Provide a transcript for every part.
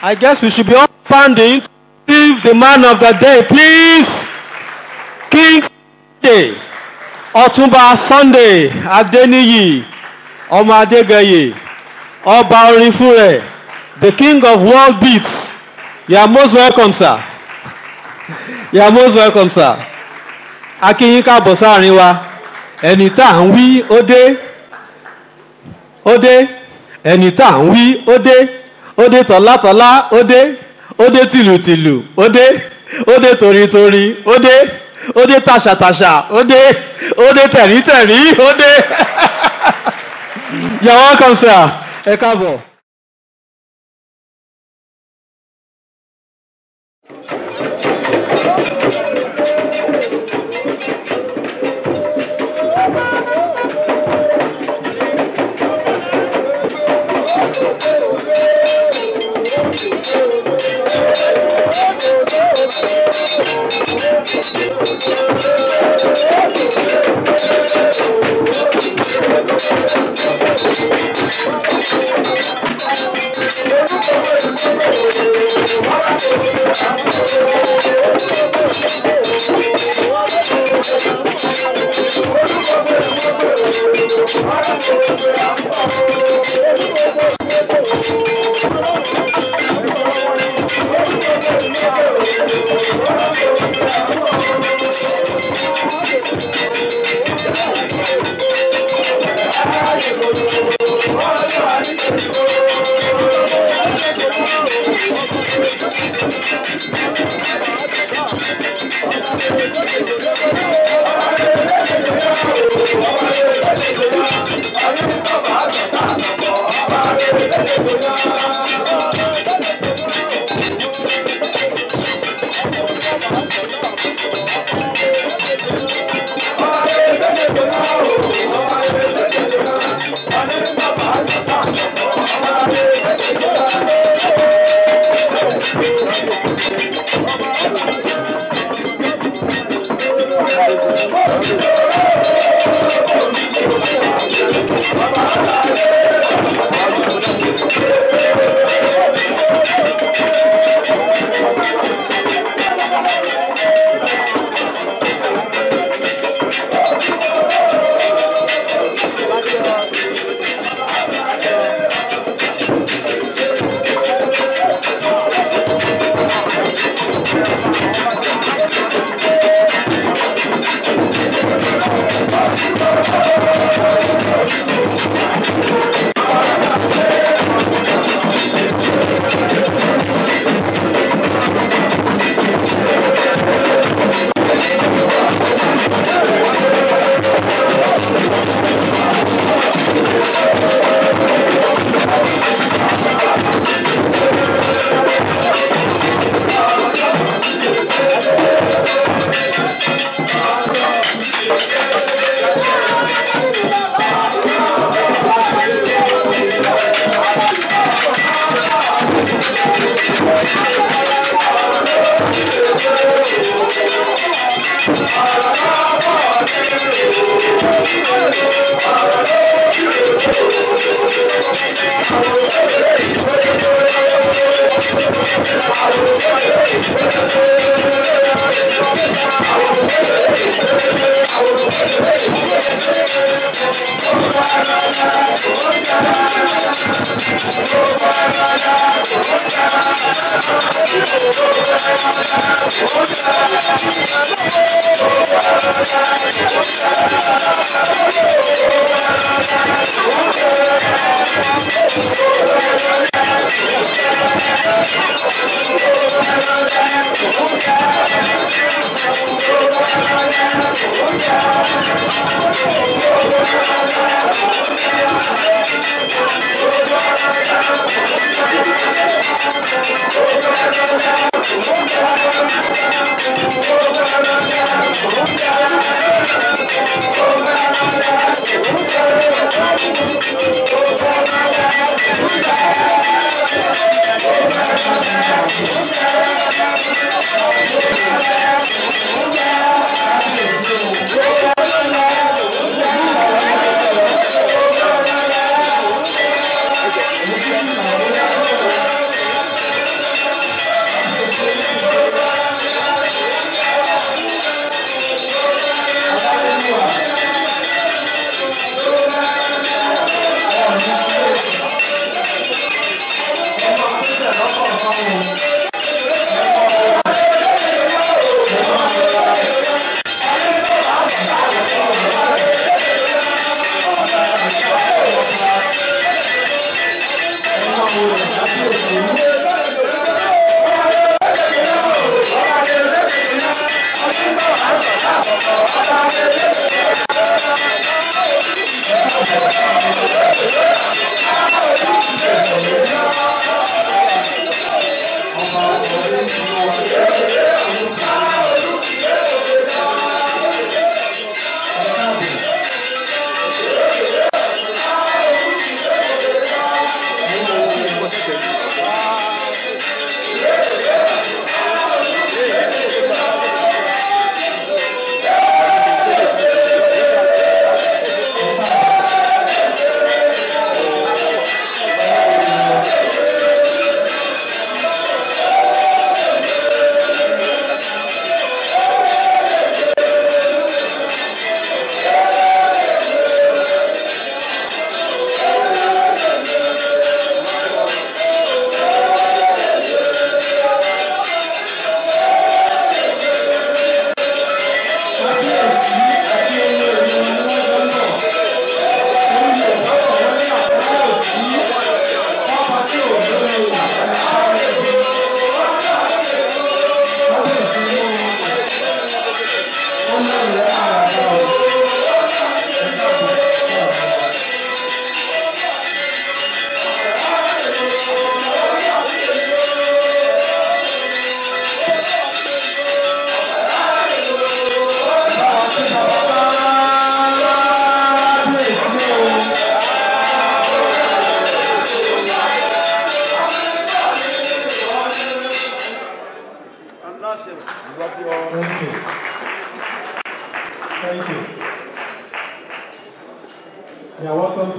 I guess we should be all standing to receive the man of the day, please. King Sunday, Ọ̀túnba Sunday Adeniyi, ọmọ Adégẹyè, ọba orin fún rẹ̀, the king of world beats. You are most welcome, sir. You are most welcome, sir. Akínyín káàbọ̀ sáàrin wa, ẹni tá à ń wí ó dé, ó dé, ẹni tá à ń wí ó dé, ó dé tọ̀látọ̀lá ó dé, ó dé tìlùtìlù ó dé, ó dé torítorí ó dé, ó dé tàṣàtàṣà ó dé, ó dé tẹ̀rítẹ̀rí ó dé. You are welcome, sir. Ẹ káàbọ̀.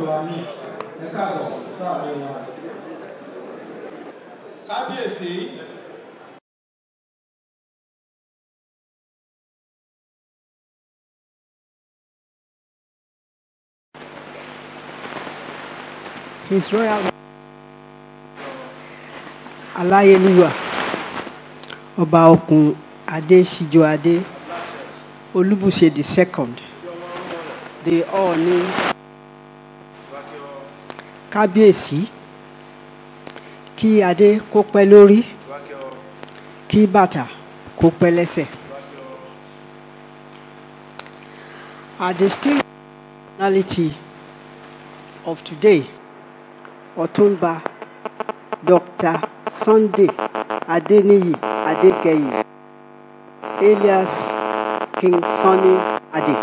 wa ní ẹ káàbọ̀ sáàrin wa. kábíyèsí. His Royal Aláyélúwà Ọba Ọkùn Adéṣíjọ Adé Olúbùṣe the second the Ọọ̀ni Kábíyèsí kí adé kó pẹ́ lórí kí bàtà kó pẹ́ lẹ́sẹ̀. Our distinguished personality of today Ọ̀túnba Dr. Sunday Adeniyi Adegeyi alias King Sunny Ade.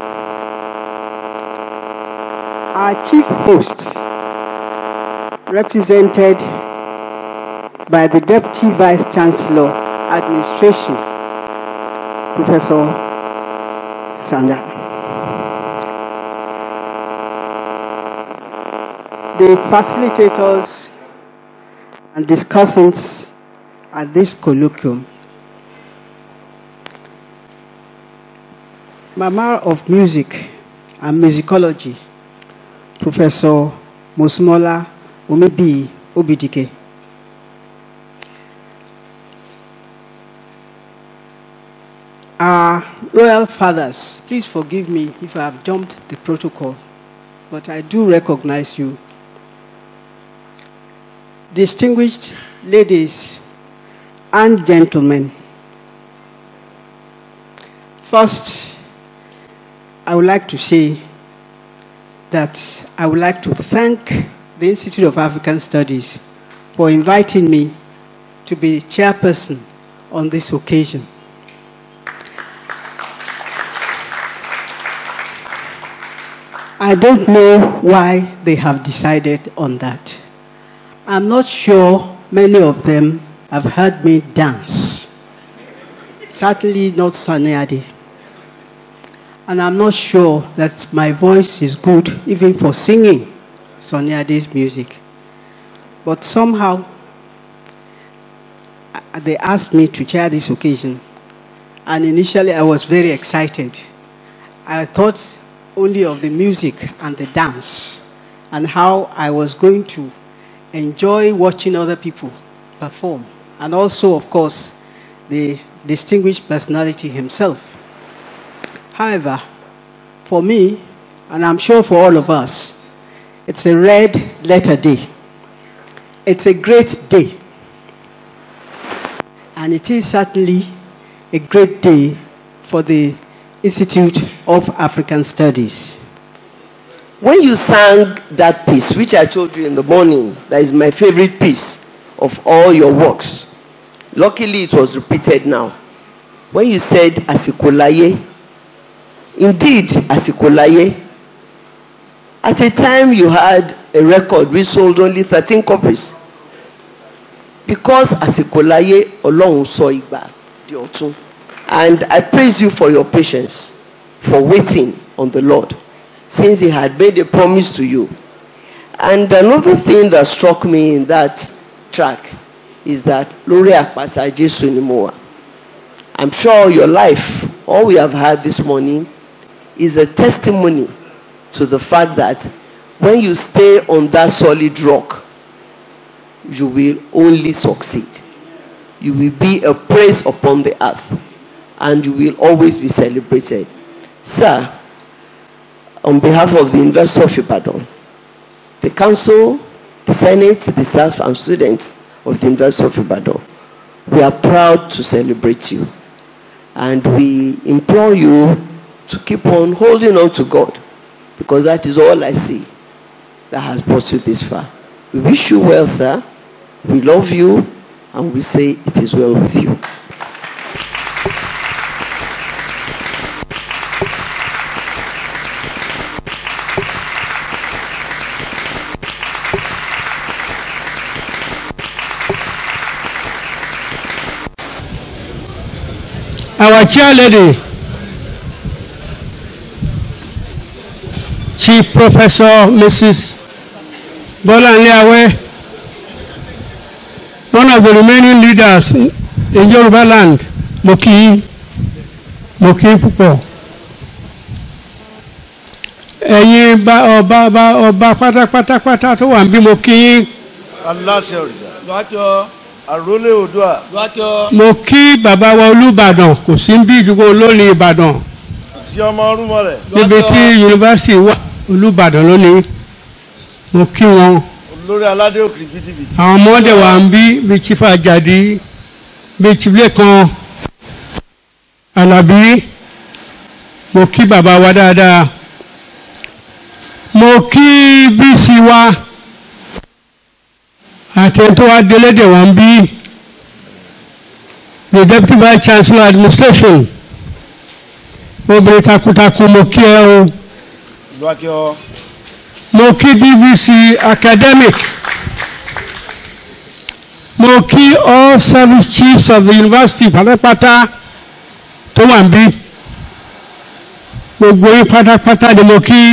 Our chief host represented by the Deputy Vice Chancellor Administration Professor Sanda. the facilitators and discussants at this colloquium. Mama of Music and Musicology, Professor Musmola Umebi Obidike. Our royal fathers, please forgive me if I have jumped the protocol, but I do recognize you distinguished ladies and gentlemen. First, I would like to say that I would like to thank the Institute of African Studies for inviting me to be chairperson on this occasion. I don't know why they have decided on that. I'm not sure many of them have heard me dance. Certainly not Sunny Ade. And I'm not sure that my voice is good even for singing Sunny Ade's music. But somehow, uh, they asked me to chair this occasion. And initially, I was very excited. I thought only of the music and the dance and how I was going to enjoy watching other people perform. And also, of course, the distinguished personality himself. However, for me, and I'm sure for all of us, it's a red letter day. It's a great day. And it is certainly a great day for the Institute of African Studies. When you sang that piece, which I told you in the morning, that is my favorite piece of all your works. Luckily, it was repeated now. When you said Asikolaye, indeed, Asikolaye, at a time you had a record which sold only 13 copies. Because Asikolaye, Ọlọ́run sọ ìgbà di ọ̀tun. And I praise you for your patience, for waiting on the Lord since he had made a promise to you. And another thing that struck me in that track is that Lórí àpáta Jésù ni mo wà. I'm sure your life, all we have had this morning, is a testimony to the fact that when you stay on that solid rock, you will only succeed. You will be a praise upon the earth, and you will always be celebrated. Sir, on behalf of the University of Ibadan, the Council, the Senate, the staff, and students of the University of Ibadan, we are proud to celebrate you. And we implore you to keep on holding on to God, because that is all I see that has brought you this far. We wish you well, sir. We love you, and we say it is well with you. our chair lady, Chief Professor Mrs. Bọ́láńlé Awẹ́, one of the remaining leaders in Yoruba land, mo kí yín, mo kí yín púpọ̀. Ẹ̀yin bá ọba ọba ọba pátápátápátá tó wà ń bí mo kí yín. aláṣẹ òrìṣà lọ́jọ́ àrólé odua lọ́jọ́ Mo kí bàbá wa Olúbàdàn kò sí ń bí ìdúgbò olórin Ìbàdàn tí ọmọ ọrùnmọ rẹ̀ níbi tí yunifásitì wà Olúbàdàn lónìí. Mo kí wọn. olórí aládé òkìrì bìtìbìtì àwọn ọmọdé wa ń bí bí chief ajadi bí chief lẹ́kan alábí mo kí bàbá wa dáadáa mo kí bc wa àti ẹni tó wá délédè wa ń bí the deputy vice chancellor administration obìnrin takuntakun mo kí ẹ o lọ́jọ́ mo kí bbc academic mo kí all service chiefs of the university pátápátá tó wà ń bí gbogbo yín pátápátá ni mo kí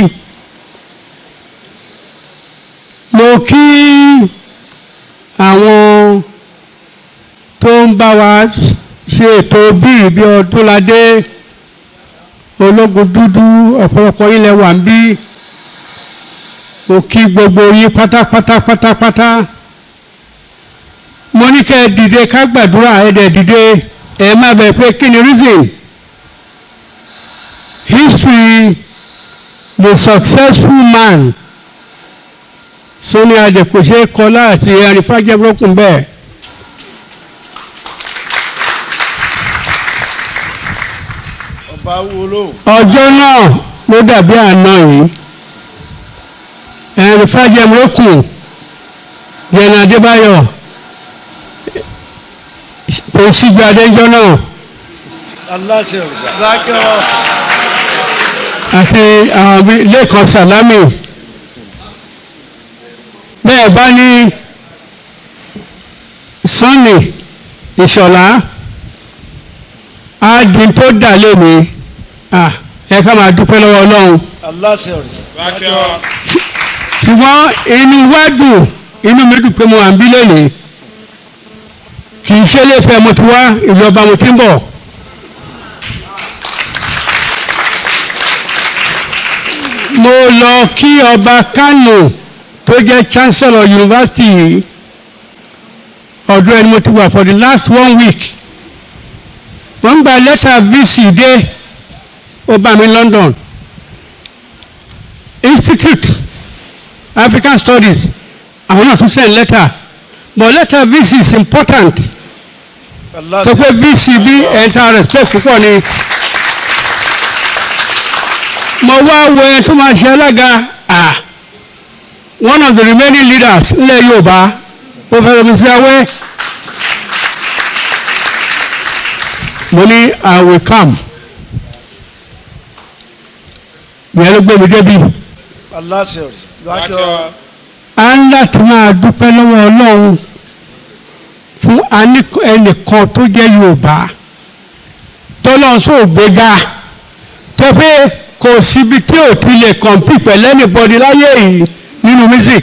mo kí àwọn tó ń bá wa ṣe ètò bíi bí ọdúnladé ológun dúdú ọ̀pọ̀lọpọ̀ yín lẹ wà ń bí mo kí gbogbo yín pátápátá pátápátá mo ní kẹ́ ẹ dìde ká gbàdúrà ẹ dẹ̀ dìde ẹ má bẹ̀ pé kí ni reason history the successful man Sani Ade kò ṣeé kọlá àti arìfájẹ́bùrọ́kùn bẹ́ẹ̀. ọba wo lóhùn ọjọ́ náà ló dàbí àná yìí ẹ̀rìn fàjẹmọ́kùn yẹn adébáyọ̀ kò síjú adéjọ́ náà aláṣẹ òrìṣà lọ́jọ́ àti àwọn bíi lẹ́kàn sàlámì bẹ́ẹ̀ bá ní sọ́ọ̀nì ìṣọ̀lá ádùn tó dà lónìí ah, ẹ ká máa dúpẹ́ lọ́wọ́ ọlọ́run aláṣẹ òrìṣà lọ́jọ́ ṣùgbọ́n inú wa dùn inú mi dùn pé mo wà ń bí lónìí kì í ṣe léfẹ́ mo ti wá ìjọba mo ti ń bọ̀ mo lọ kí ọba Kano tó jẹ́ chancellor university yìí ọdún ẹni mo ti wà for the last one week wọ́n gba lẹ́tà vc dé ó bá mi London institute African Studies àwọn náà tún send letter but letter VC is important tó pé VC bí ẹ̀ńtà respect púpọ̀ ni mo wá wo ẹni tó máa ṣe alága ah one of the remaining leaders nílẹ̀ Yorùbá Professor Mr. Awe mo ní I will come ìyẹn ló gbé mi débi aláṣẹ òrìṣà lọ́jọ́ a ń láti máa dúpẹ́ lọ́wọ́ ọlọ́run fún aní- ẹnìkan tó jẹ́ yorùbá tọ́lọ́run sóò gbéga tó pé kò síbi tí ò ti lè kọ̀ǹpì pẹ̀lú anybody láyé yìí nínú music.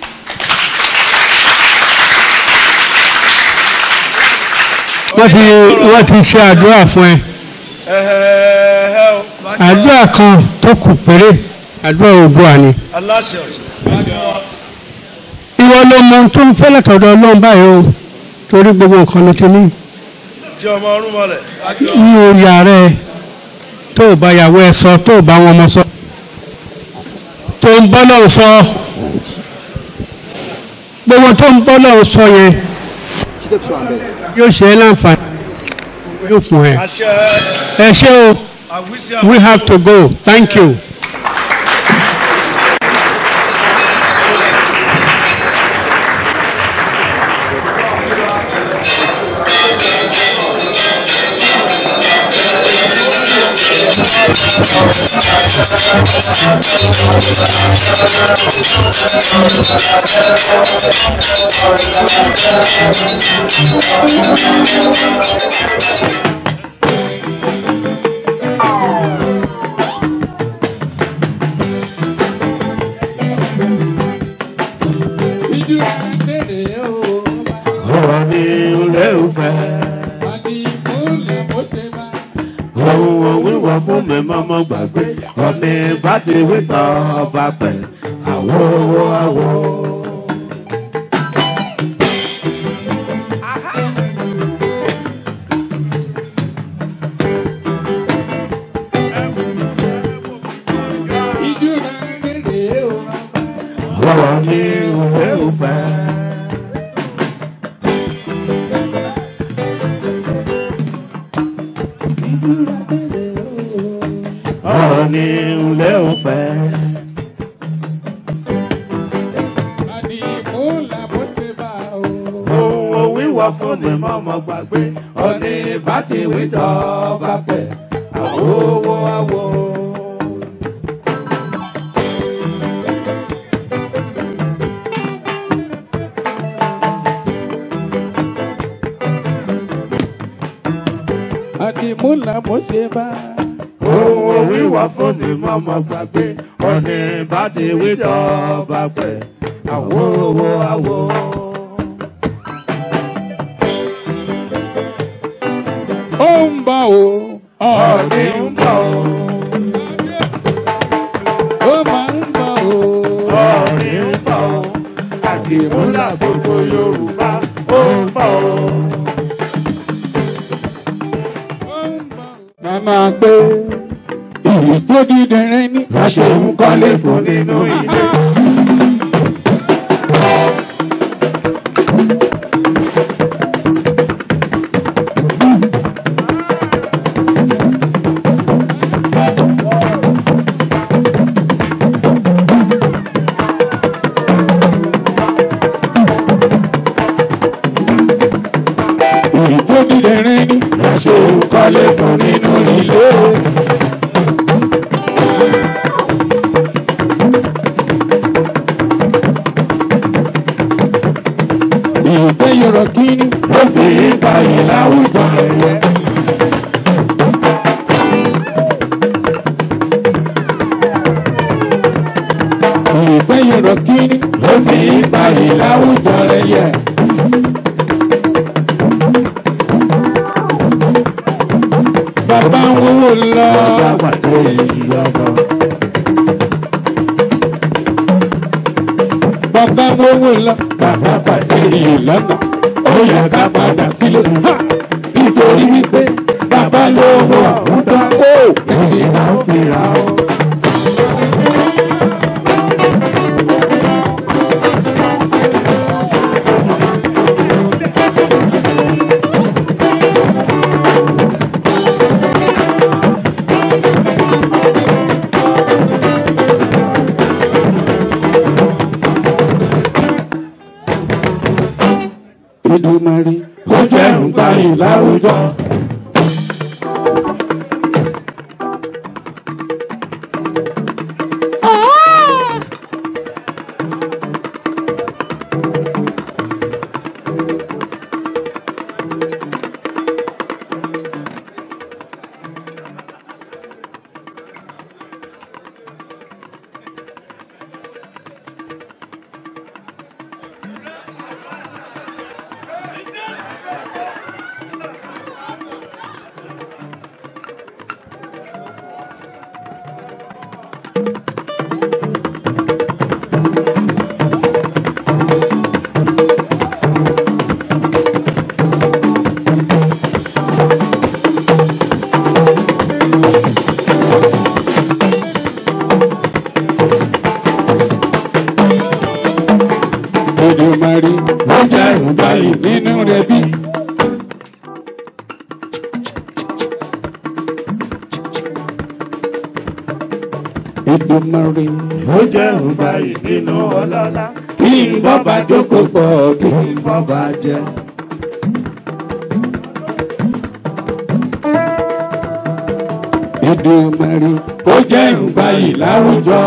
wọ́n ti wọ́n ti ṣe àdúrà fún ẹ ẹ̀hẹ̀ẹ̀hẹ̀ o àdúrà kan tó kù péré àdúrà òdua ni. aláṣẹ òrìṣà lọ́jọ́ ìwọ ló mọ ohun tó ń fẹ́ látọ̀dọ̀ ọlọ́run báyìí o torí gbogbo nǹkan ló ti ní tí ọmọ ọrùnmọ rẹ̀ lọ́jọ́ ní orí ààrẹ tó o bá yàwó ẹ sọ tó o bá wọn ọmọ sọ tó ń bọ́ lọ́run sọ gbogbo tó ń bọ́ lọ́run sọ yẹn yóò ṣe é láǹfààní yóò fún ẹ àṣẹ ẹ ṣé o àwísí we have to go thank you. ọ̀rọ̀ ni ilé òfẹ́. ohun òwúwọ fún mi mọ́mọ́ gbàgbé ọ̀nì bá ti wí tán ọba pẹ̀ àwọ̀ owó àwọ̀. ọ̀rọ̀ ni ilé òfẹ́. ọ̀rọ̀ ni ilé òfẹ́. ohun òwúwọ fún mi mọ́mọ́ gbàgbé ọ̀nì bá ti wí tán ọba pẹ̀ àwọ̀ owó àwọ̀. Àdìmúlà mo ṣe bá. ohun òwúwọ fún mi mọ́mọ́ gbàgbé ọ̀nì bá ti wí tán ọba pẹ̀ àwọ̀ owó àwọ̀. Ó ń bọ̀ o. ọ̀nì ń bọ̀ o. Ó máa ń bọ̀ o. ọ̀nì ń bọ̀ o. àdìmúlà gbogbo yorùbá ó ń bọ̀ o. Màmá pé ìlú tó dídẹrẹ ní. láṣẹ ń kọ́lé fún nínú ilé. Ìlú tó dídẹrẹ ní. láṣẹ ń kọ́lé fún nínú ilé. Ìlú tó yọrọ kíní. ló fi ìbàyè láwùjọ ẹ̀yẹ. Ìlú tó yọrọ kíní. ló fi ìbàyè láwùjọ ẹ̀yẹ. Bàbá ń wówó lọ. ọjà pàdé ìyọkọ. Bàbá ń wówó lọ. bàbá pàdé Ìlànà ó yẹ ká padà sílé. Ha! Nítorí wípé bàbá lówó ọ̀hún tán. Ó ẹ̀jẹ̀ náà ń fira o. Ìdùmarè. ó jẹ́ ń gbáyìn láwùjọ. Ìdùmarè. ó jẹ́ ń gbáyìn Nínú rẹ̀ bí. Ìdùmarè. ó jẹ́ ń gbáyìn nínú ọlọ́lá. Kí n bọ́ bá jókòó pọ̀ kí kí n bọ́ bá jẹ́. Ìdùmarè. Ó jẹ́ ìgbàyè láwùjọ.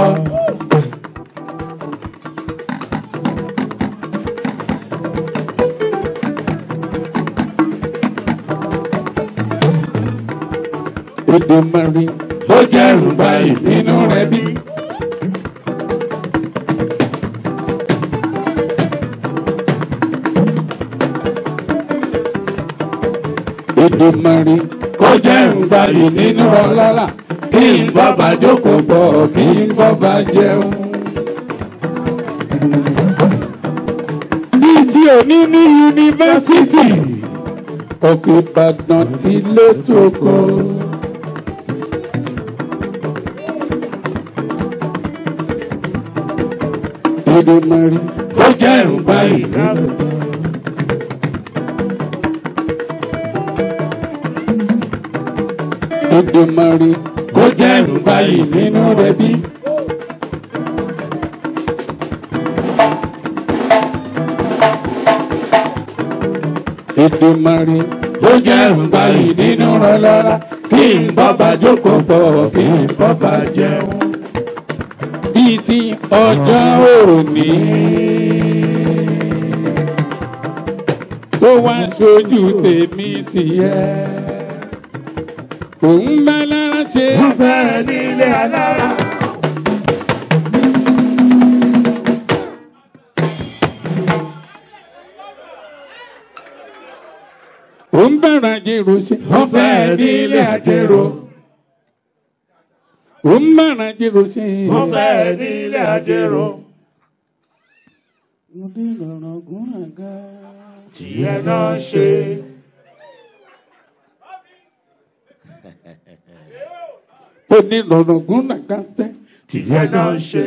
Ìdùmarè. ó jẹ́ ń gbáyìn Nínú rẹ̀ bí. Èdùmàrè kó jẹ́ ń gbayì nínú ọlọ́lá kí n bọ́ba jókòó bọ̀ kí n bọ́ba jẹun. Bíi ti òní ní yunifásítì of Ìbàdàn ti létòkó. Èdùmàrè kó jẹ́ ń gbayì nínú. Èdùmàrè kó jẹ́ ń gbayì nínú rẹ̀ bí. Èdùmàrè kó jẹ́ ń gbayì nínú rẹ̀ lọ́la kí n bọ́ba jókòó pọ̀ kí n bọ́ba jẹun. Bíi ti ọjọ́ òní tó wá ṣojú tèmi tìyẹ́ òun bá lára ṣe. wọ́n fẹ́ nílé alára. òun bára jèrò ṣe. wọ́n fẹ́ nílé àjèrò. òun bára jèrò ṣe. wọ́n fẹ́ nílé àjèrò. mo dé lọ́rọ̀ gún àga. tìyẹ náà ṣe. mo dé lọ́rọ̀ gún àga sẹ́. tìyẹ náà ṣe.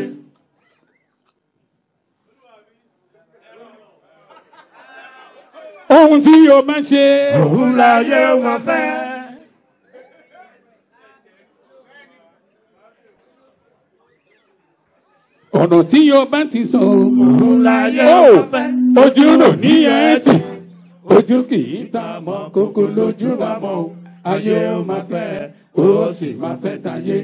ohun tí yóò bá ṣe. òun láyé wọn fẹ́. ọ̀nà tí yóò bá ti sọ. òun láyé Ó, wọn fẹ́. ojú rò ní ẹtì ojú kì í ta mọ́ kókó lójú ra mọ́ o ayé ó máa fẹ́ ó sì máa fẹ́ tayé.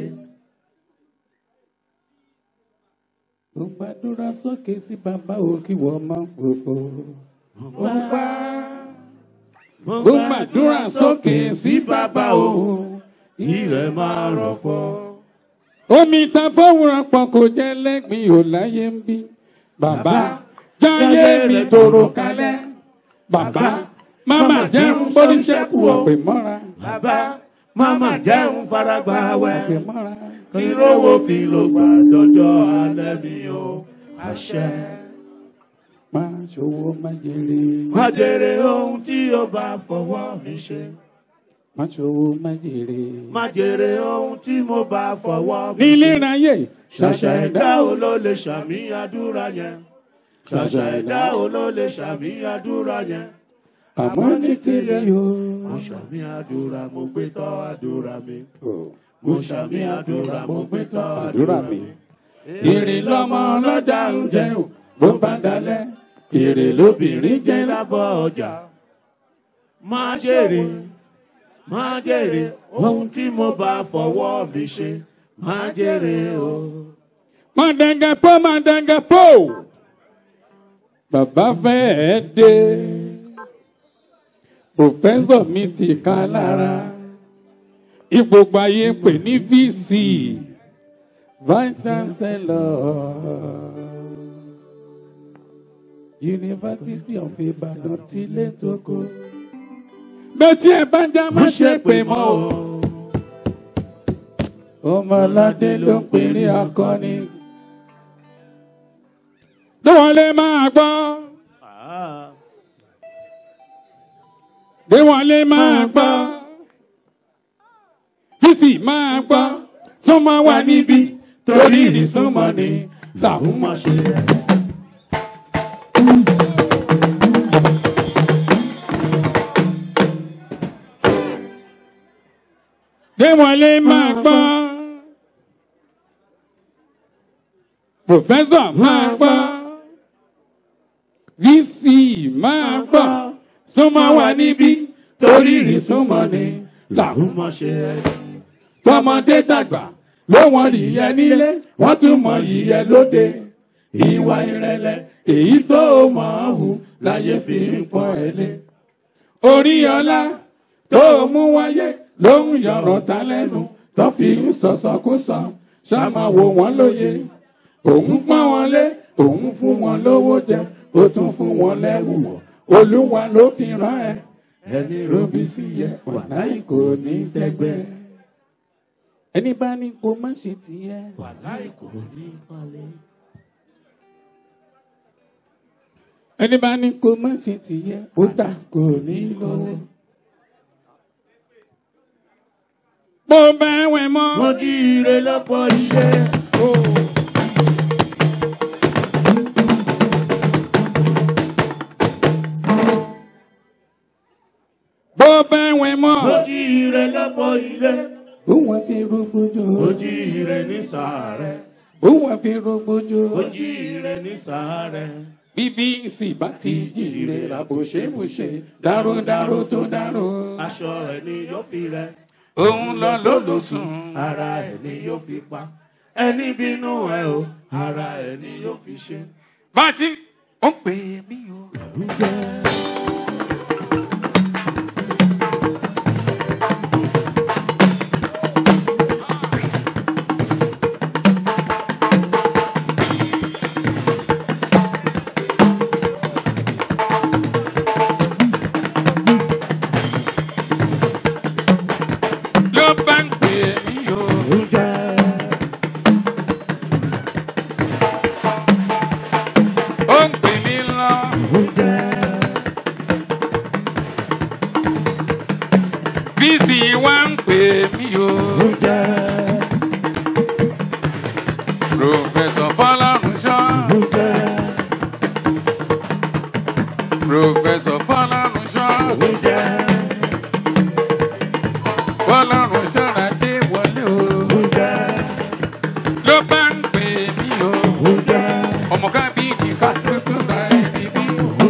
ó gbàdúrà sókè sí bàbá o kí wọ́n máa fòfò. ó gbà ó gbàdúrà sókè sí bàbá o ilẹ̀ máa rọ̀ fọ́. omi ta fọwọ́ra pọ̀ kò jẹ́ lẹ́gbìn ò láyé ń bí. bàbá jáyé mi tòrò kalẹ̀. bàbá máma jẹun bóníṣẹ́kù ọ̀pẹ̀ mọ́ra. bàbá máma jẹun faragbá wẹ̀. ọ̀pẹ̀ mọ́ra. kí lówó kí ló gbà dọjọ́ alẹ́ mi o àṣẹ. máa ṣòwò má jèrè. má jèrè ohun tí ó bá fọwọ́ mi ṣe. máa ṣòwò má jèrè. má jèrè ohun tí mo bá fọwọ́ mi nílé ṣe. ráyè ṣàṣà ẹ̀dá wo ló lè ṣàmì àdúrà yẹn. ṣàṣà ẹ̀dá wo ló lè ṣàmì àdúrà yẹn. àmọ́ ní tilẹ̀ mo yóò. ṣàmì àdúrà mo gbé tọ́ àdúrà mi. Oh. mo ṣàmì àdúrà mo gbé tọ́ àdúrà mi. Èrè lọ́mọ ọlọ́jà ń jẹ ò bó bá dalẹ̀. Èrè lóbìnrin jẹ́ lábọ́ ọjà. má jèrè má jèrè ohun tí mo bá fọwọ́ mi ṣe má jèrè o. Mọ̀dàngàpọ̀ mọ̀dàngàpọ̀. Bàbá fẹ́ẹ́ dé. Pòfẹ́sọ̀ mi ti ká lára. Ipò gbayé pè ní VC. Vice Chancellor. University of Ibadan ti létòkó. Bẹ́tí ẹ bá já má ṣe pè mọ́ o. Ọmọládé ló ń pèrè akọni. Déwọlé máa gbọ́. Déwọlé máa gbọ́. Bísí máa gbọ́. Súnmọ́ wà níbí torí ìrísúnmọ́ ni làwọn máa ṣe. Déwọlé máa gbọ́. Pòfẹ́sọ̀ máa gbọ́. VC máa gbọ́. Súnmọ́ wà níbí torí ìrísúnmọ́ ni làwọn mọ̀ ṣe ẹ́. tọmọdé tàgbà ló wọn yìyẹ nílé wọn tún mọ yìyẹ lóde ìwà ìrẹ̀lẹ̀ èyí tó mọ̀ ọ́ hù láyé fi ń pọ̀ ẹ́ lé. orí ọlá tó mú wáyé ló ń yọ̀rọ̀ ta lẹ́nu tó fi ń sọ̀sọ̀kúsọ ṣáma wò wọ́n lóye òun pọ́n wọn lé òun fún wọn lówó jẹ ó tún fún wọn lẹ́rù wọ̀ olúwa ló fi rán ẹ ẹni robi sí yẹ wàláì kò ní tẹ́gbẹ́. ẹni bá ní kó má ṣe tiẹ̀ wàláì kò ní wálé. ẹni bá ní kó má ṣe tiẹ̀ ó dà kò ní lọ́wọ́. bó bá wẹ̀ mọ́. wọ́n jí ire lọ́pọ̀ iṣẹ́. bó bá wẹ̀ mọ́. wọ́n jí ire lọ́pọ̀ ilé. ó wọ́n fi rògbòjò. ó jí ire ní sàárẹ̀. ó wọ́n fi rògbòjò. ó jí ire ní sàárẹ̀. bíbí sì bá ti jíire ra bòṣebòṣe dáròdárò tó dárò. aṣọ ẹ̀ ni yóò fi rẹ̀. òun lọ lólùsùn. ara ẹ̀ ni yóò fi pa. ẹni bínú ẹ o ara ẹ̀ ni yóò fi ṣe. bàtí ó pè mí o. ló bá ń pè mí o. ó ń pè mí lọ. bísí wá ń pè mí o. Professor Fọlárunṣọ́. Professor Fọlárunṣọ́. Fọlárunṣọ́ Adé wọlé o. Ló bá ń pè mí o. Ọmọ kábíyì ká tuntun ra ẹni bí.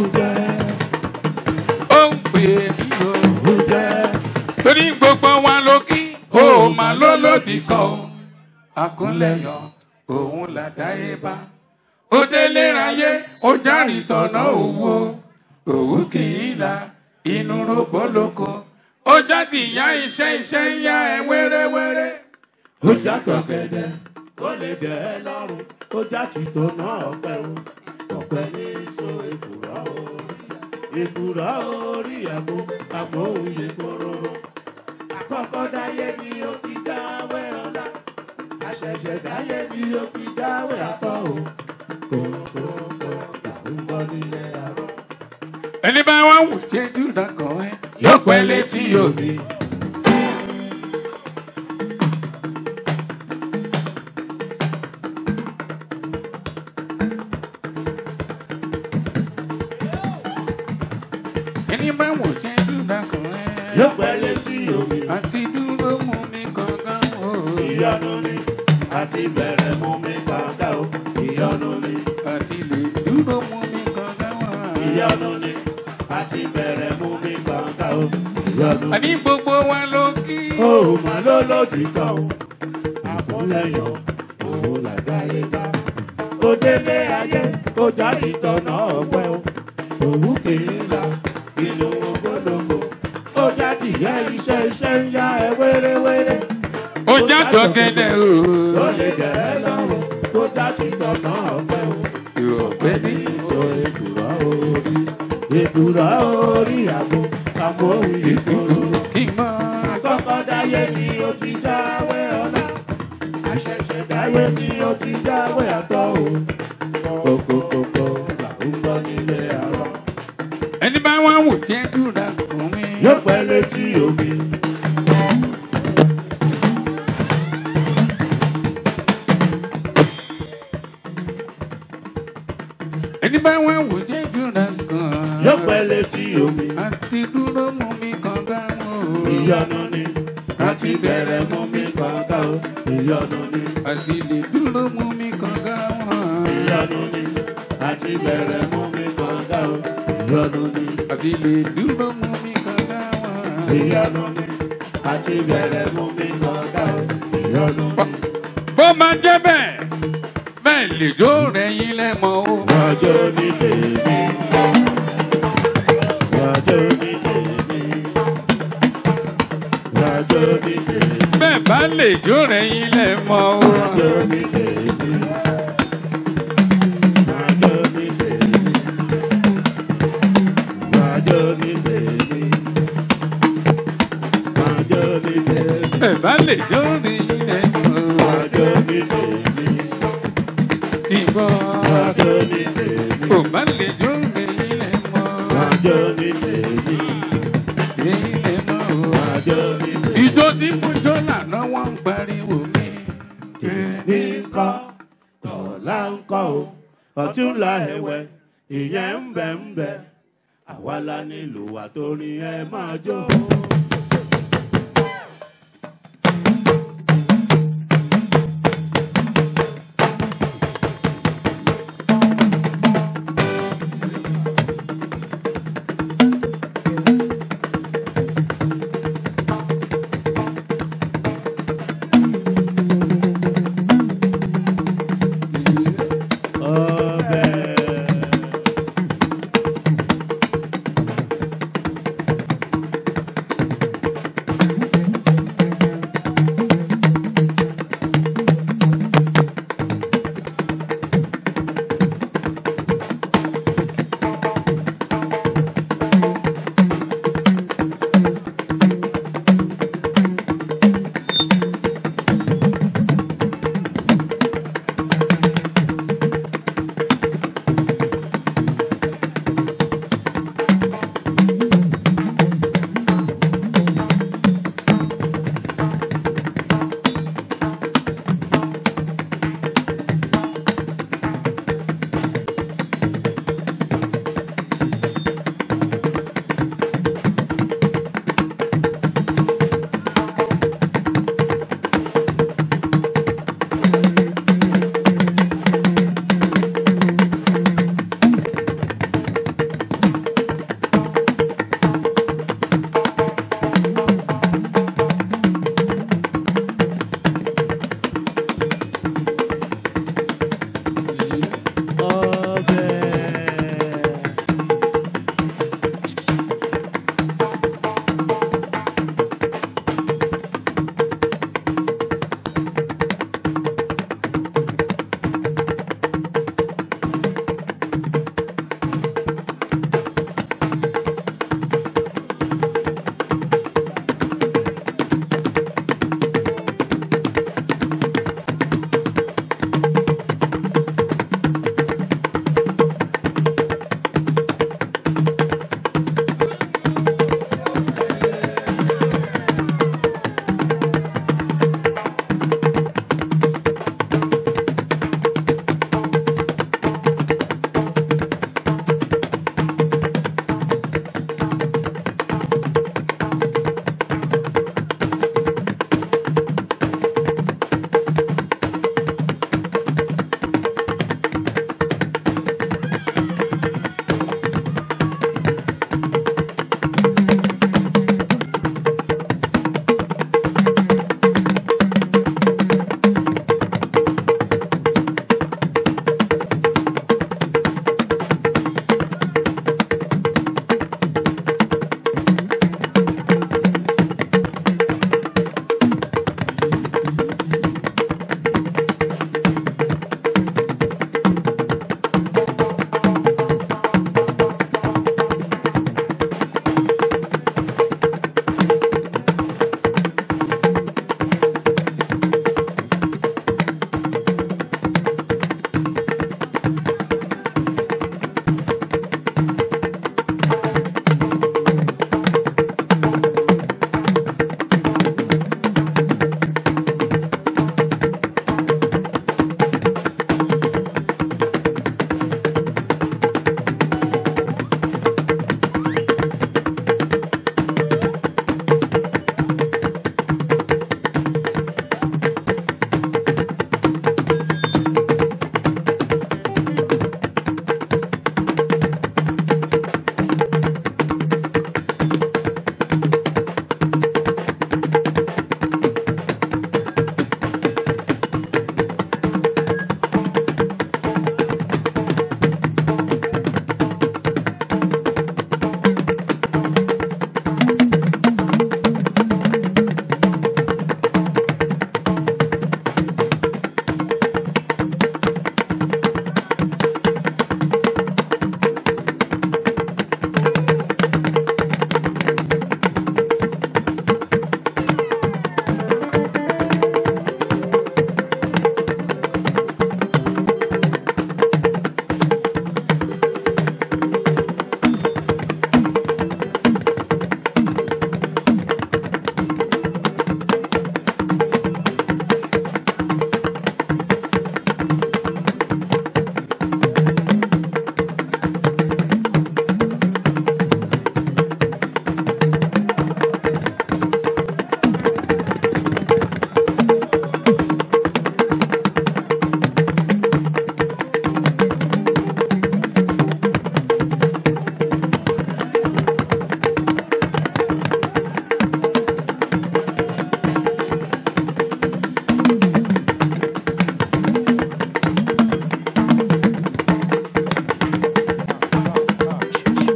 Ó ń pè mí o. Torí gbogbo wa ló kí. Ó máa ló lòdì kan o. Àkúnlẹ̀yọ̀ òun làdáyé bá. Ó délé ráyé, ó járìn tọ̀nà òwò. Òwú kì í la inú rògbò lóko. Ó jáde ìyá iṣẹ́ iṣẹ́ ń yá ẹ wéréwéré. ó já tọ̀gẹ̀dẹ̀ ó lè dẹ̀ ẹ́ lọ́rùn ó já tìtò náà ọ̀pẹ o ọ̀pẹ ní so èkùrọ́ orí èkùrọ́ orí àgbo àgbo òye kóróró àkọ́kọ́ dáyé ni ó ti dáwẹ́ ọ̀la àṣẹ̀ṣẹ̀ dáyé ni ó ti dáwẹ́ àtọ́ o kòkòkò làwọn bọ́ nílé àrọ́. Ẹni bá wá wò ṣe dúdà kan ẹ. Yóò pẹ́ létí òbí. Ẹni bá wò ṣe dúdà kan ẹ. yóò pẹ́ létí omi Àti dúró mú mi gangan o. ìyanu ni àti bẹ̀rẹ̀ mú mi kàńdà o ìyanu ni. Àti lè dúró mú mi gangan wá. ìyanu ni àti bẹ̀rẹ̀ mú mi gbàǹgà o. ìyanu ni Àní gbogbo wa ló kí. ó mà ló lòdì kan o. àmúlẹ̀yọ̀ òun làgbáyé ká. ó délé ayé ó jáde tọ̀nà ọ̀pẹ o. òwú kì í la inú ogologo. ó jáde ìyá iṣẹ́ iṣẹ́ ń yá ẹ wéréwéré. Ó já tọ̀gẹ̀dẹ̀ o. ó lè jẹ́ ẹ lọ́rùn ó jáde tọ̀nà ọ̀pẹ o. Ìrọ̀pẹ́ ní sọ èkùrọ́ orí èkùrọ́ orí àgbo àmọ́ òun ìkòrò. kí n máa. àkọ́kọ́ dáyé ni ó ti dáwé ọlá àṣẹ̀ṣẹ̀ dáyé ni ó ti dáwé àtọ́ o. kòkòkòkò là ń gbọ́ nílé àárọ̀. Ẹni bá wá wò ṣe dúdà kan mi. yóò pẹ́ létí omi. Ẹni bá wá wò ṣe dúdà kan. yóò pẹ́ létí omi. Àti dúró mú mi gangan o. ìyọnu ni àti bẹ̀rẹ̀ mú mi kọ̀ọ̀kan o. ìyọnu ni Àti lè dúró mú mi gangan o. ìyọnu ni àti bẹ̀rẹ̀ mú mi kọ̀ọ̀kan o. ìyọnu ni. Àti lè dúró mú mi gangan o. ìyanu ni àti bẹ̀rẹ̀ mú mi kọ̀ọ̀ká o. ìyanu ni. Bó máa jẹ́ bẹ́ẹ̀, bẹ́ẹ̀ lè jó rẹ̀ yín lẹ́mọ̀ o. wájú ní tèmi. wájú ní tèmi. wájú ní tèmi. Bẹ́ẹ̀ bá lè jó rẹ̀ yín lẹ́mọ̀ o. wájú ní tèmi. wájú ní tèmi. wájú ní tèmi. bá lè jó ní ilẹ̀ mọ́. Àjọ ní tèmi, Ìbò àjọ ní tèmi, kò bá lè jó ní ilẹ̀ mọ́. àjọ ní tèmi, Ilẹ̀ mọ́. àjọ ní tèmi. Ìjọ tí mo jó lànà wọ́n ń pariwo mi. Tèmi ń kọ́, tọ̀la ń kọ́ o, ọ̀túnla ẹ̀wẹ̀, ìyẹn ń bẹ̀ ń bẹ̀. Àwa la nílò wà torí ẹ máa jó. Ọbẹ̀.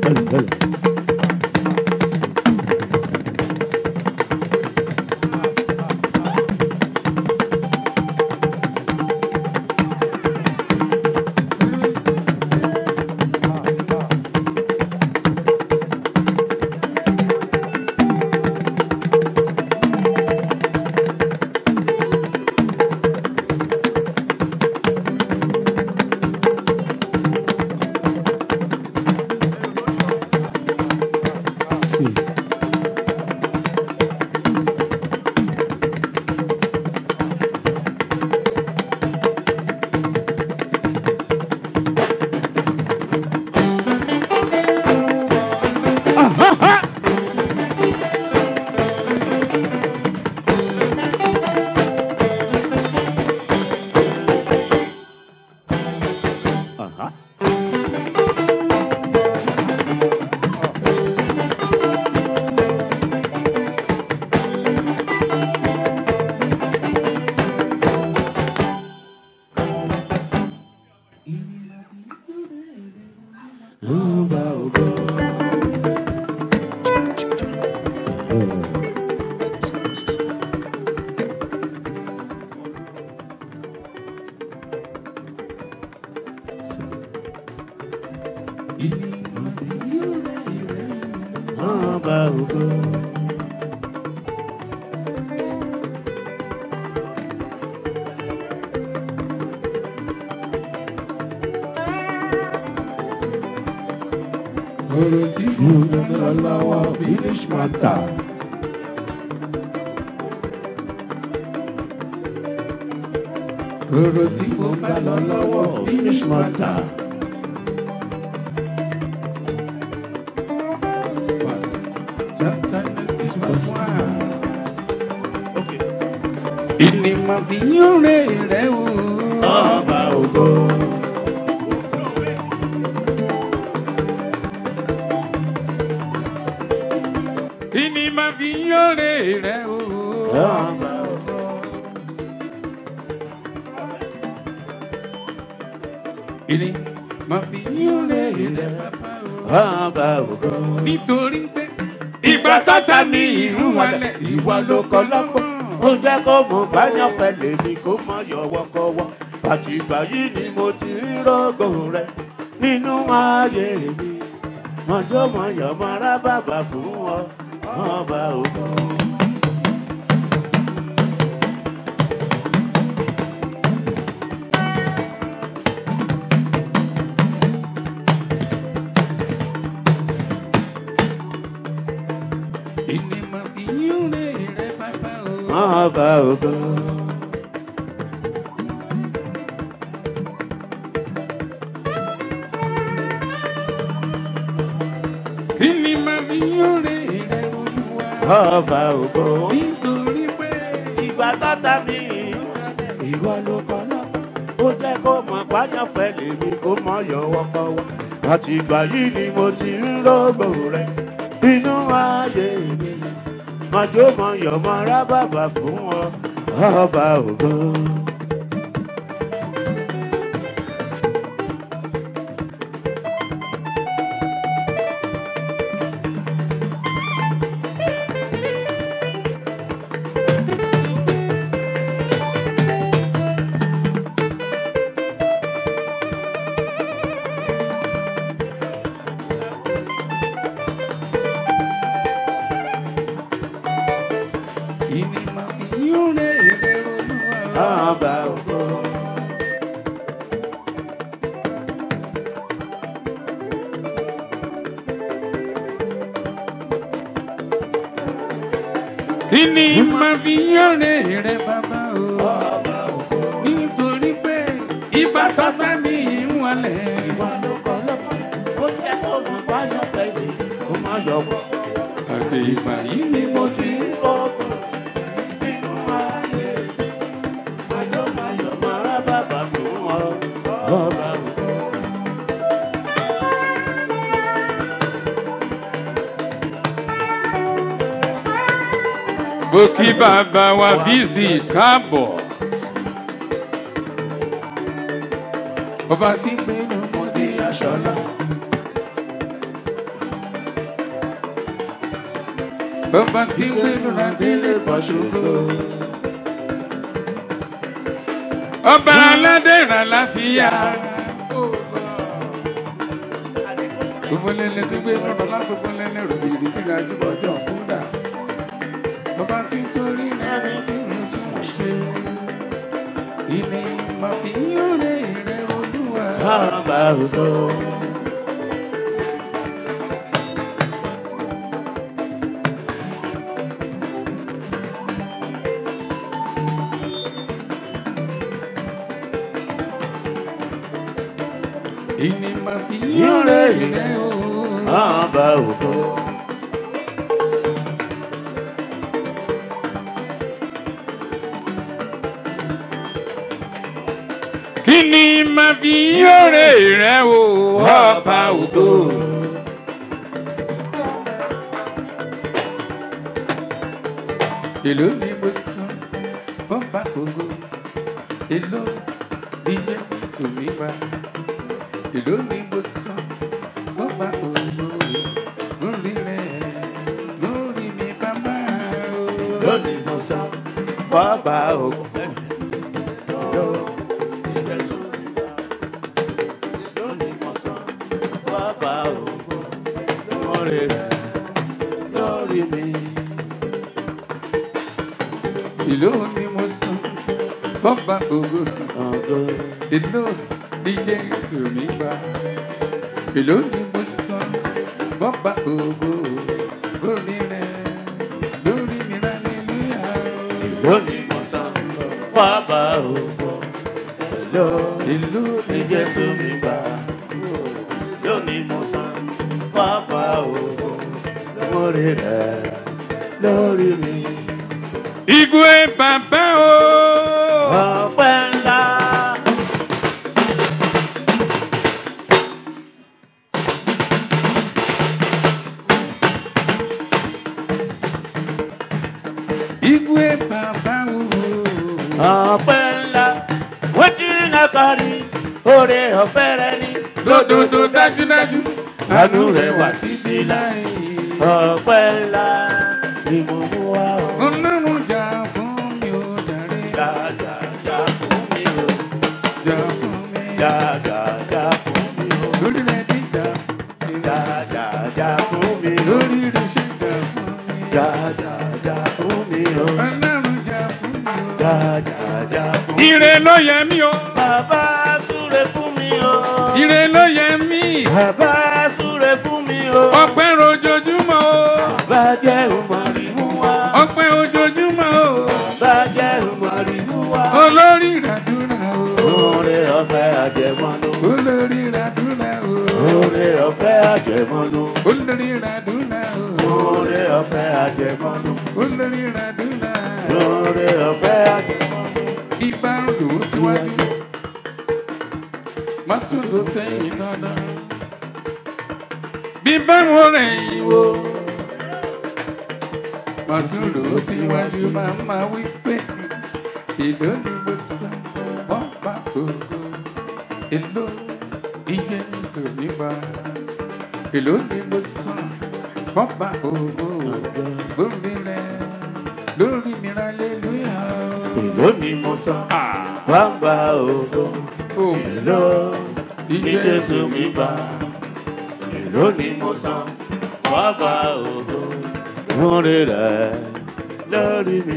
Ọba ògo. ọ̀rọ̀ tí mo lọ lọ́wọ́ finish matter. ọ̀rọ̀ tí mo bá lọ lọ́wọ́ finish matter. Chapter ninety verse one. Ìní máa fi yín rè rẹ̀ o. Ọba ògo. Ìní máa fi yín rè rẹ̀ o. Ọba ògo. Ìní máa fi yín rè rẹ̀ bàbá o. Ọba ògo. Nítorí pé ìgbà tọ́ta ní ìlú wálẹ̀ ìwà ló kọ́ lọ́gbọ́n. Ó jẹ́ kó mo bá yàn fẹ́ lèmi kó má yọ wọ́kọ́wọ́. Àti ìgbà yìí ni mo ti rí rògò rẹ̀ nínú ayé mi. Mọ̀jọ́ mọ̀yọ̀ mọ̀ra bàbà fún ọ. Ọba ògo. Ìní máa fi yín rè rẹ̀ bàbá o. Ọba ògo. Ìní máa fi yín rè rẹ̀ olúwa. Ọba ògo. Nítorí pé ìgbà tọ́ta mi ìwọ ló kọ́ lọ́kọ́ ó jẹ́ kó mọ̀ páyọ̀fẹ́ lèmi kó mọ̀ yọ̀wọ́ kọ́wọ́ àti ìgbà yìí ni mo ti ń rògbò rẹ̀ inú ayé mi mọ̀jọ́ mọ̀yọ̀ mọ̀ra bàbà fún ọ ọba ògo. ìní máa fi yín rè rẹ̀ olúwa. ọba ògo. Ìní máa fi yín rè rẹ̀ bàbá o. ọba ògo. Nítorí pé ìgbà tọ́ta ní ìlú wálẹ̀. ìwọ ló kọ́ lọ́kọ́ ó jẹ́ kó mọ̀ páyọ̀fẹ́ lèmi kó mọ̀ yọ̀wọ́ kọ́wọ́. Àti ìgbà yìí ni mo ti ń Mo kí bàbá wa bíìsì káàbọ̀. Ọba tí ń gbé lọ́mọdé aṣọ́lá. ọba tí ń gbénu ládélé pọ̀ ṣògo. ọba aládé ìrànláfíà. gbogbo lẹ́lẹ́ tí gbénu lọ́lá gbogbo lẹ́lẹ́ rògbìrì tí ga jù bọ́jọ́ kúndà. ọba tí ń torí ẹni tí mo tún ṣe. ilé máa fi yóre rẹ olúwa. Bàbá ògo. ilé máa fi yóre rẹ o. Bàbá ògo. kí ni máa fi yóre rẹ o ọba ògo. èló ni mo san fọ́nbà ògo èló ni yẹ sùnmí wá èló ni mo san fọ́nbà ògo lórí rẹ lórí mi bàbá o. Lónìí mo san bàbá ògo. Lónìí mo san bàbá ògo. Lórí rẹ̀ lórí mi. èló ni mo san fọ́nbà ògo. Ògo. èló ni jésù mi bá èló ni mo san bọ́bá ògo lórí rẹ lórí mi rálẹ́lúyà Lónìí mo san bàbá ògo. Èló èló ni Jésù mi gbà. Lónìí mo san bàbá ògo. Lórí rẹ̀ lórí mi. igwe bàbá o Ọpẹ́ ńlá. igwe bàbá o Ọpẹ́ ńlá. Wetin I carry oore ọ̀fẹ́ rẹ ní. lódodo dájúdájú Àánú rẹ̀ wà títí láì. láì Ọpẹ́ ńlá ni mo mú wá o. ọlọ́run jà fún mi ó jàre Jà jà jà fún mi o. jà fún mi Jà jà jà fún mi o. lórí rẹ díjà Jà jà jà fún mi o. lórí rẹ ṣe jà fún mi. Jà jà jà fún mi o. Ọlọ́run jà fún mi o. Jà jà jà fún mi o. Ire ló yẹ mí o. Bàbá súre fún mi o. Ire ló yẹ mí. Bàbá súre fún mi o. Ọpẹ́ ojoojúmọ́ o. Bàbá jẹ́ òmòrì mú wá. Ọpẹ́ ojoojúmọ́ o. Bàbá jẹ́ òmòrì mú wá. Olórí ìràdúrà o. Oore ọ̀fẹ́ àjẹmọ́nú. Olórí ìràdúrà o. Oore ọ̀fẹ́ àjẹmọ́nú. Olórí ìràdúrà o. Oore ọ̀fẹ́ àjẹmọ́nú. Olórí ìràdúrà. Oore ọ̀fẹ́ àjẹmọ́nú. Ibà ń lò ó síwájú. Má tún lò sẹ́yìn dandan. Bí báwo rẹ̀ yìí wo. Má tún lò ó síwájú máa máa wí pé. Èló ni mo san wọ́n bá gbogbo. Èló iye ìṣò nígbà. Èló ni mo san wọ́n bá gbogbo. Lórí rẹ̀ lórí mi rà lélúyà. Èló ni mo san. Bàbá ògo. Oh. Èló ni Jésù mi gbà. Èló ni mo san. Bàbá ògo. Oore rẹ̀ lórí mi.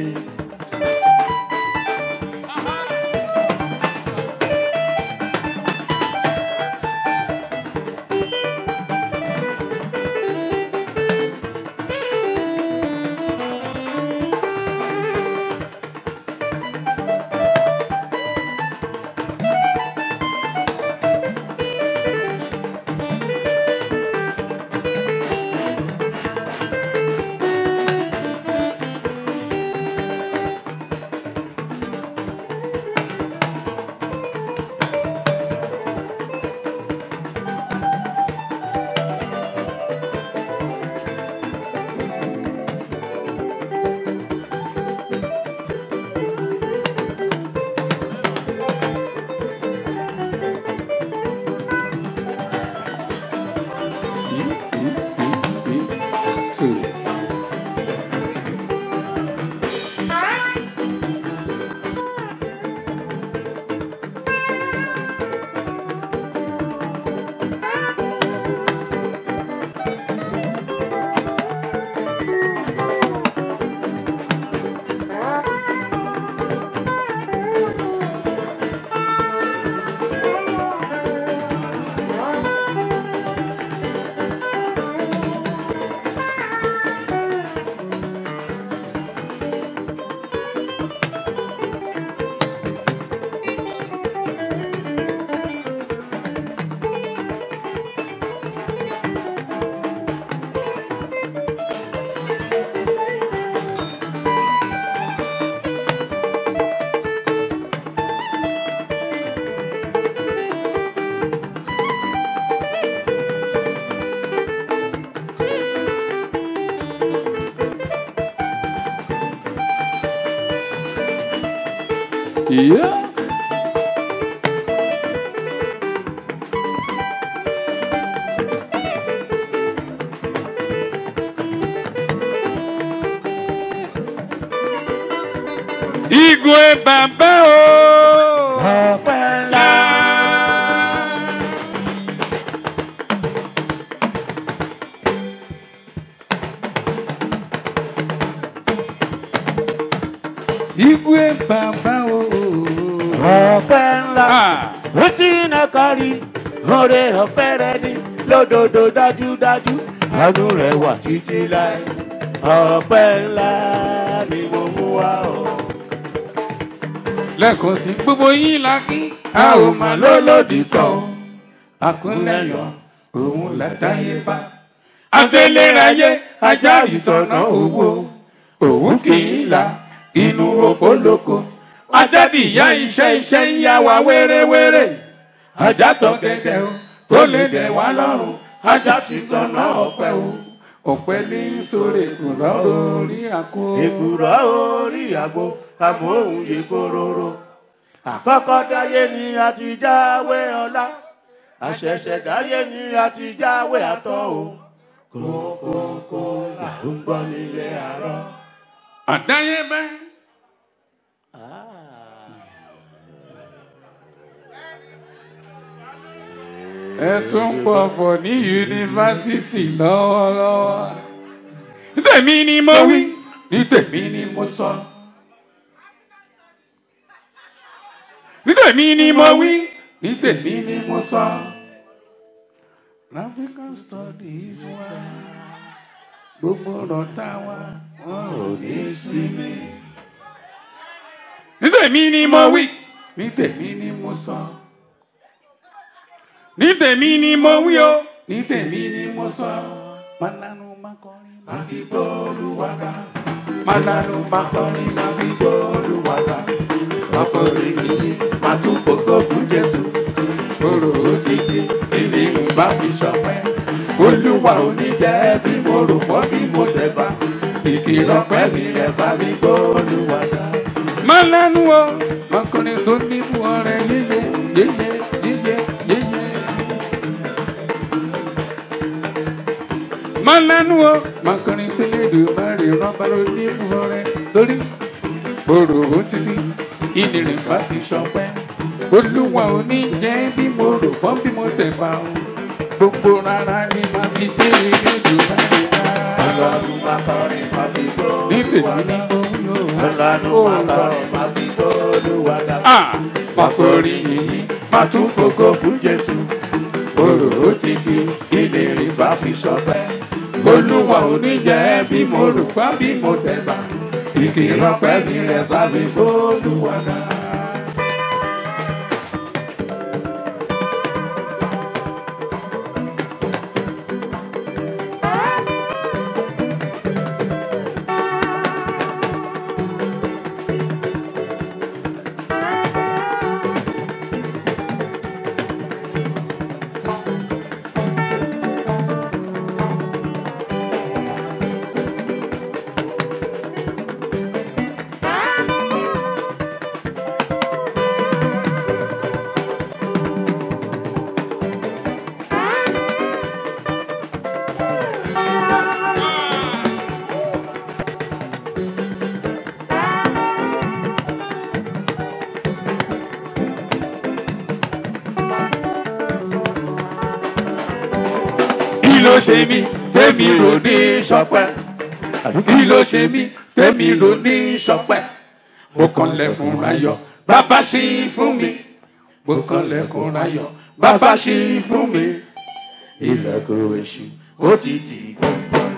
Yeah. Igwe bàbá o. ọpẹ́ ńlá. Igwe bàbá o. ọpẹ́ ńlá. Ah. ó ti iná kárí oore ọ̀fẹ́ rẹ ní lódodo dájúdájú àánú rẹ wà títí láì ọpẹ́ ńlá ni mo mú wá o. lẹ́ẹ̀kan sí gbogbo yín la kí a ò mà lólòdì kan o àkúnlẹ̀yọ̀ òun látàyè bá adéléráyé ajá ìtọ̀nà owó òun kì í la inú òpólóko ajábìyá iṣẹ́ iṣẹ́ ń yá wa wéréwéré ajá tọ́ gẹ́gẹ́ o tó lè dẹ̀ wá lọ́rùn ajá ti tọ̀nà ọ̀pẹ o ọ̀pẹ ní sórí ìkùrọ̀ orí àkó. èkùrọ́ orí àgbo amóhùn yìí kóróró. àkọ́kọ́ dáyé ni a ti jáwé ọlá àṣẹ̀ṣẹ̀ dáyé ni a ti jáwé àtọ́ o. kókókó là ń gbọ́ nílé àárọ̀. àdáyébẹ́. ẹ tún pọ̀ fọ̀ ní yunifásitì lọ́wọ́lọ́wọ́. ní tèmi ni mo wí ní tèmi ni mo sọ. ní tèmi ni mo wí ní tèmi ni mo sọ. African studies wa gbogbo ọ̀rọ̀ tá a wá wọn ò ní sinmi. ní tèmi ni mo wí ní tèmi ni mo sọ. ní tèmi ni mo wí o ní tèmi ni mo sọ. Mànánú máa kọrin máa fi gbóòlù wá ká. Mànánú máa kọrin máa fi gbóòlù wá ká. Ọkùnrin kìíní máa tún fògo fún Jésù. Orò títí ilé ìbá fi ṣọpẹ́. Olúwa ò ní jẹ́ bí mo rò fọ́ bí mo tẹ̀ bá. Ìkìlọ̀ pẹ́ mi ẹ̀ bá mi gbóòlù wá ká. Mànánú o, ọkùnrin tó ní fún ọrẹ yéye yéye yéye yéye. Mànánú o, ọkùnrin tó lè dùn mẹ́rin rọ́bà ló ní fún ọrẹ lórí. Orò títí ilé rẹ̀ bá ti ṣọpẹ́. Olúwa ò ní jẹ́ bí mo rò fọ́ bí mo tẹ̀ bá o. Gbogbo rárá ni màá fi dé ilé ìlú báyìí ká. ọlọ́run máa kọrin máa fi Ní gbóòlù wá tèmi ká. ni mo yóò. ọlọ́run máa kọrin máa fi gbóòlù wá ká. Ah! Máa forí yìnyín, máa tún fògo fún Jésù. Orò títí ilé rẹ̀ bá fi ṣọpẹ́. Olúwa ò ní jẹ́ bí mo rò fá bí mo tẹ̀ bá. Ìkìlọ̀ pẹ́ mi rẹ̀ bá mi bólúwa dá. Kí ló ṣe mí tẹ́mi rò ní ṣọpẹ́? Kí ló ṣe mí tẹ́mi rò ní ṣọpẹ́? Mo kàn lẹ́kùn rayọ̀, bàbá ṣí fún mi. Mo kàn lẹ́kùn rayọ̀, bàbá ṣí fún mi. Ilẹ̀kùn èṣù ó ti tì gbọ̀ngbọ̀n.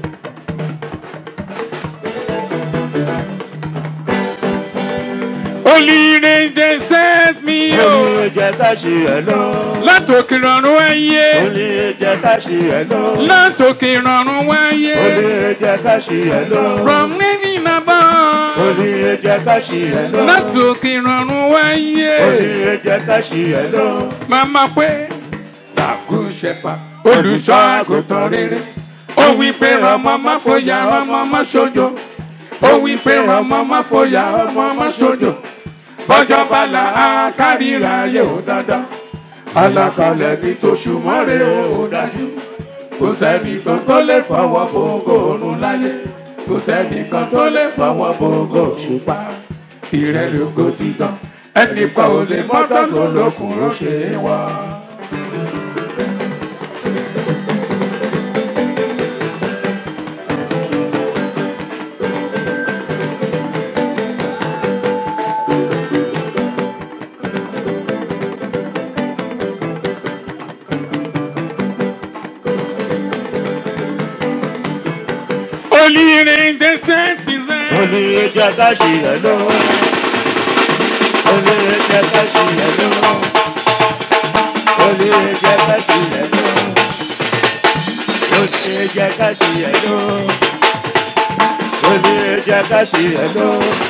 ó olùyìnrìn dé set mi o Olè jẹ́ ká ṣe ẹ̀ lọ. látòkè rọrùn wáyé Olè jẹ́ ká ṣe ẹ̀ lọ. látòkè rọrùn wáyé Olè jẹ́ ká ṣe ẹ̀ lọ. from living above Olè jẹ́ ká ṣe ẹ̀ lọ. látòkè rọrùn wáyé Olè jẹ́ ká ṣe ẹ̀ lọ. màmá pé ṣàkóṣẹpà olùṣọ́ àgùntàn rere ó wí pé ọmọ má fòyà ọmọ má ṣojo ó wí pé ọmọ má fòyà ọmọ má ṣojo bọ́jọ́ bala á kárìíra ayé ò dandan alákalẹ̀ ní tóṣù mọ́rẹ́ ò dájú kò sẹ́nìkan tó lè fọwọ́ bòógò òrùn láyé kò sẹ́nìkan tó lè fọwọ́ bòógò òṣùpá ìrẹ́lógó ti tán ẹnìkan ò lè mọ́tò tó lókun ló ṣe é wá. olùyìnrìn dẹ́sẹ̀ ti sẹ́. Olè jẹ́ ká ṣe ẹ̀ lọ. Olè jẹ́ ká ṣe ẹ̀ lọ. Olè jẹ́ ká ṣe ẹ̀ lọ. Olè jẹ́ ká ṣe ẹ̀ lọ. Olè jẹ́ ká ṣe ẹ̀ lọ.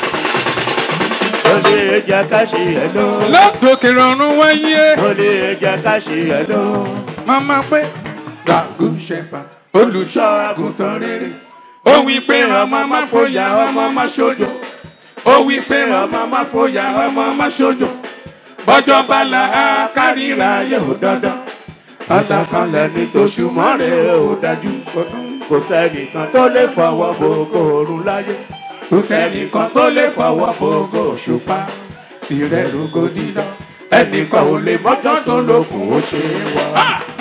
Olè jẹ́ ká ṣe ẹ̀ lọ. látòkè rọrùn wáyé. Olè jẹ́ ká ṣe ẹ̀ lọ. Màmá pé Dàgún ṣẹ̀pà olùṣọ́ àgùntàn rere. Ó wí pé ọmọ má fòyà ọmọ má ṣojo. Ó wí pé ọmọ má fòyà ọmọ má ṣojo. Bọ́jọ́ bala á kárìíra ayé ò dandan. Alákanlẹ̀ ní tóṣù mọ́rẹ̀ ò dájú. Kò sẹ́nìkan tó lè fọwọ́ gbogbo òrùn láyé. Kò sẹ́nìkan tó lè fọwọ́ bòógò òṣùpá. Ìrẹ́lógó dídán. Ẹnìkan ò lè mọ́jọ́ tó lókun ó ṣe é wọ̀.